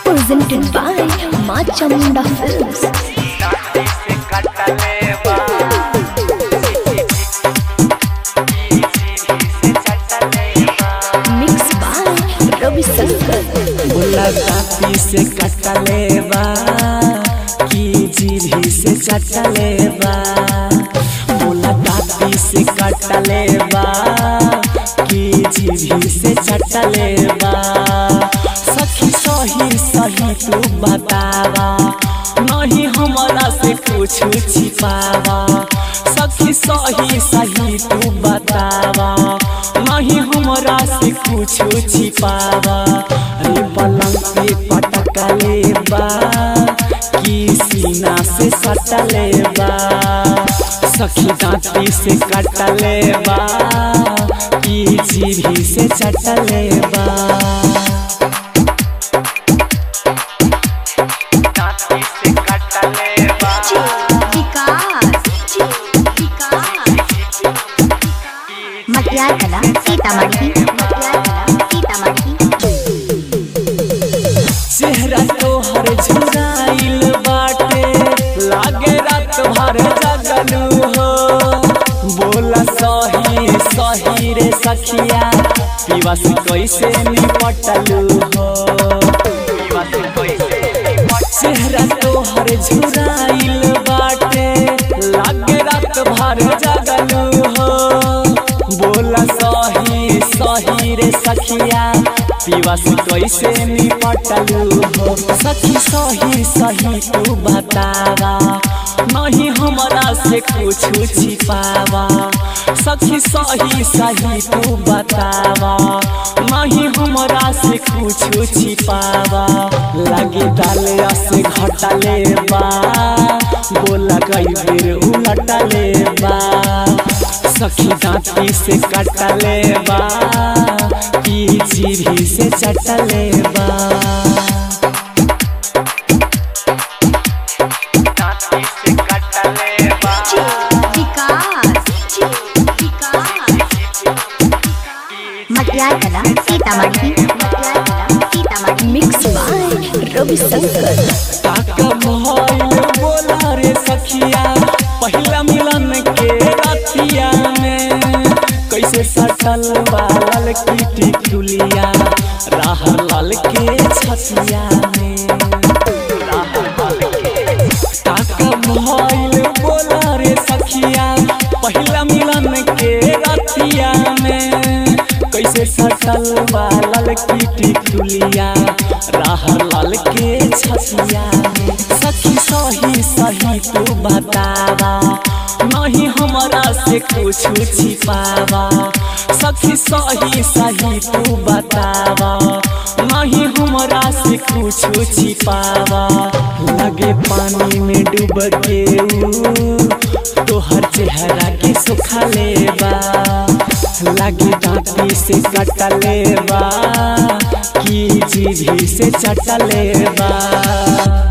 presented by Ma Chamunda Films. Mixed by Ravi Shankar. मुलाकाती से कटलेबा की जीभी से चटलेबा मुलाकाती से कटलेबा की जीभी से चटलेबा सखी सही सही तू बतावा नहीं हमारा से कुछ छिपावा सखी सही सही तू बतावा नहीं हमरा से कुछ छिपावा अरे पलंग पे पटकले बा की सीना से सटले बा सखी दांती से कटले बा की जीभी से चटले बा मटियार कला सीतामढ़ी मटियार कला सीतामढ़ी चेहरा तोहर झुराइल बाटे लागे रात भर जगलू हो बोला सही सही रे सखिया पीवा से कैसे निपटलू हो चेहरा तोहर झुराइल बाटे लागे रात भर जगलू हो बोला सही सही रे सखिया पीवा से कैसे निपटलू हो सखी सही सही तू बतावा नहीं हमरा से कुछ छिपावा सखी सही सही तू बतावा नहीं हमरा से कुछ छिपावा लगे डाले से घटले बा बोला कई बेर उलटले बा सखी दांती से कटले बा की जीभी से चटले बा मटियार कला सीतामढ़ी मटियार कला Sitamarhi Mixed by Ravi Shankar. काका मोहल बोला रे सखिया पहिला मिलन के रतिया में कैसे सटल बाल की टिकुलिया राह लाल के छतिया में काका मोहल बोला रे सखिया पहिला मिलन के रतिया में कैसे सटल बाल की टिकुलिया राह लाल के छतिया में सखी सही सही तू बतावा नहीं हमरा से कुछ छिपावा सखी सही सही तू बतावा नहीं हमरा से कुछ छिपावा लगे पानी में डूब के ऊ तोहर चेहरा के सुखा लेबा लगे दांती से कटले बा की जीभी से चटले बा